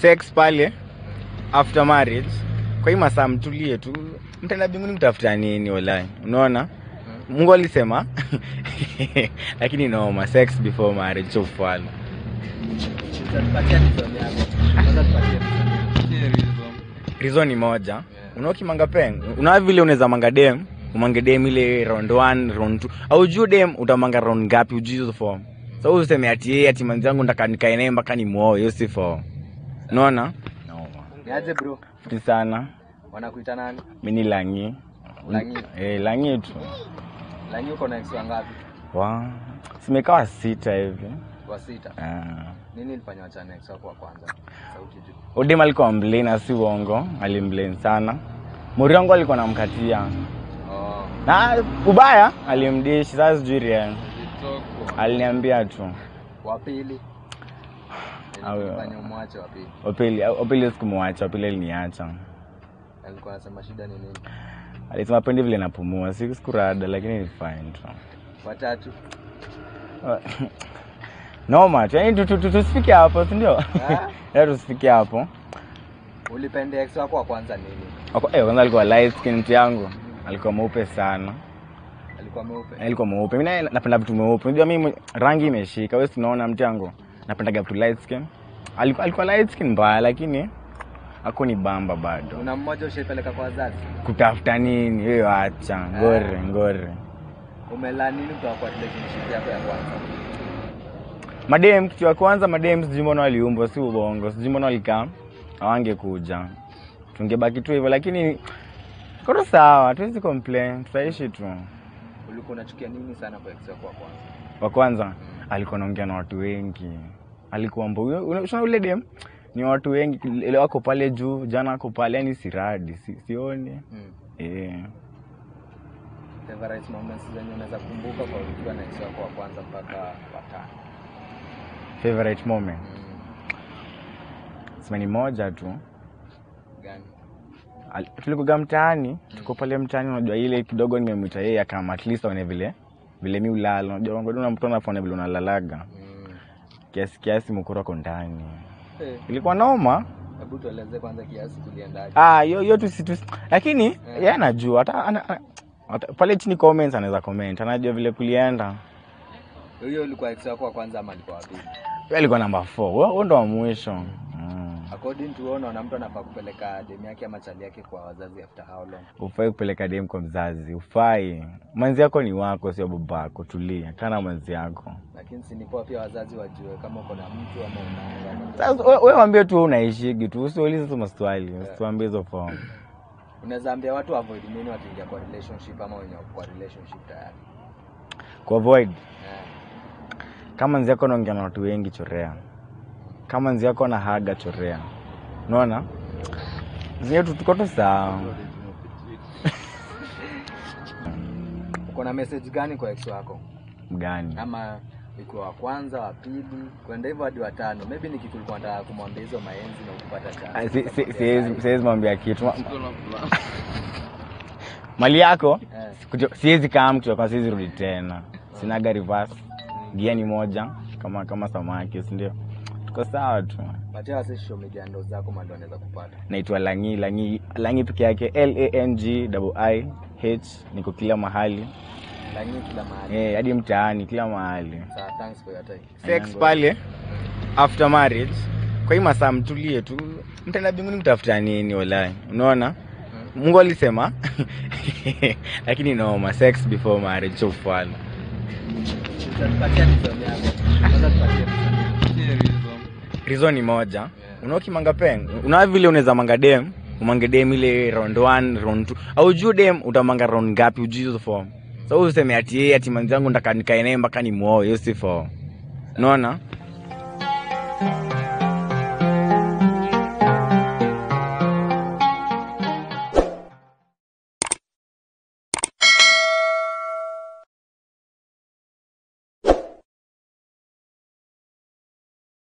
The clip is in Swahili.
sex pale after marriage kwa hii masaa mtulie tu mtaenda binguni mtafuta nini walai unaona mungu alisema lakini noma sex before marriage so fala Tupatie reason yako. Kwanza tupatie reason yako. reason ni moja unaokimanga peng una vile unaweza manga dem umange dem ile round 1 round 2 au juu dem utamanga round ngapi ujui hizo form so useme ati yeye ati manzi yangu ndaka nikae naye mpaka ni muoe hiyo si form unaona noma Ni aje bro? fiti sana Wanakuita nani? mimi ni langi Langi. eh langi tu Langi uko na ex wangapi? wa simekawa sita hivi Wa sita. ah Nini ilifanya wachane ex wako wa kwanza? Sauti juu. udem alikuwa mblane si uongo alimblane sana muriongo alikuwa namkatia Oh. na ubaya alimdishi sasa sijui ria aliniambia tu Wa pili. Awe- Ilifanya umwache wa pili. wapili wapili sikumwacha wapili aliniacha Alikuwa anasema shida ni nini? alisema pendi vile napumua si sikurada lakini ni fine tu Watatu. noma tu yani tu- tu- tu- tusifike hapo sindio Ah. ya tusifike hapo Ulipenda ex wako wa kwanza nini? Wako- eh, kwanza alikuwa light skin mtu yangu alikuwa mweupe sana Alikuwa mweupe. Eh, alikuwa mweupe mi naye napenda vitu mweupe unajua mimi rangi imeshika wesi tunaona mtu yangu napendaga vitu light skin alikuwa, alikuwa light skin mbaya lakini ako ni bamba bado Kuna mmoja ushaipeleka kwa wazazi? kutafuta nini hiyo acha ngore ngore Umelaa nini kutoka kwa relationship yako ya kwanza? madem kitu ya kwanza madem sijui mbona waliumbwa si ubongo sijui mbona walikaa awangekuja tungebaki tu hivyo lakini koto sawa tuwezi complain tutaishi tu Ulikuwa unachukia nini sana kwa ex wako wa kwanza? wa kwanza alikuwa naongea na watu wengi alikuwa mbo una ule dem ni watu wengi ile wako pale juu jana ako pale yani siradi si, sioni Mm. eh Favorite moments zenye unaweza kumbuka kwa ukiwa na ex wako wa kwanza mpaka watano. favorite moment Mm. sema ni moja tu Gani? Al- tulikuga mtaani tuko pale mtaani unajua ile kidogo nimemwita yeye akama at least aone vile vile mi ulala unajua ngoja mtu anafaona vile unalalaga Mm. kiasi kiasi mkuru ako ndani Eh, ilikuwa noma Hebu tueleze kwanza kiasi kuliendaje? ah hiyo hiyo tu si tu lakini yeye anajua hata ana- ana- hata- pale chini comments anaweza comment anajua vile kulienda Huyo ulikuwa ex wako wa kwanza ama alikuwa wa pili? Yeye alikuwa namba 4 huo ndo wa mwisho mm. According to wewe unaona mtu anafaa kupeleka demu yake ama chali yake kwa wazazi after how long? ufai kupeleka dem kwa mzazi ufai mwenzi yako ni wako sio babako tulia kana mwenzi yako Lakini si ni poa pia wazazi wajue kama uko na mtu ama unaanga. sasa we- we wambie tu unaishigi tu usiulize tu maswali usituambie hizo form Unaweza ambia watu avoid nini wakiingia kwa relationship ama wenye wako kwa relationship tayari? kuavoid Eh. kama nzi yako naongea na watu wengi chorea kama nzi yako na haga chorea unaona zinye tuko tu sawa Uko na message gani kwa ex wako? gani Ama ikiwa wa kwanza, wa pili, kwenda hivyo hadi watano. Maybe ni kitu ulikuwa unataka kumwambia hizo maenzi na ukupata Ah, chance. si- si- siwezi siwezi mwambia kitu Ma- mali yako Eh. kuto- siwezi kaa mtu kwa siwezi rudi tena sinaga reverse gia ni moja kama kama samaki si ndio tuko sawa tu Patia wase social media ndo zako mando anaweza kupata. naitwa langi langi langi peke yake l a n g i h niko kila mahali Lanyi kila mahali. Eh, hadi mtaani kila mahali Sawa, thanks for your time. sex pale after marriage kwa hii masaa mtulie tu mtaenda binguni mtafuta nini walai unaona mungu alisema lakini noma sex before marriage so fala Patia reason yako. Kwanza tupatie reason yako. reason ni moja unaokimanga peng una vile unaweza manga dem umange dem ile round 1 round 2 au juu dem utamanga round ngapi ujui hizo form so useme ati yeye ati manzi yangu ndaka nikae naye mpaka ni muoe hiyo si form unaona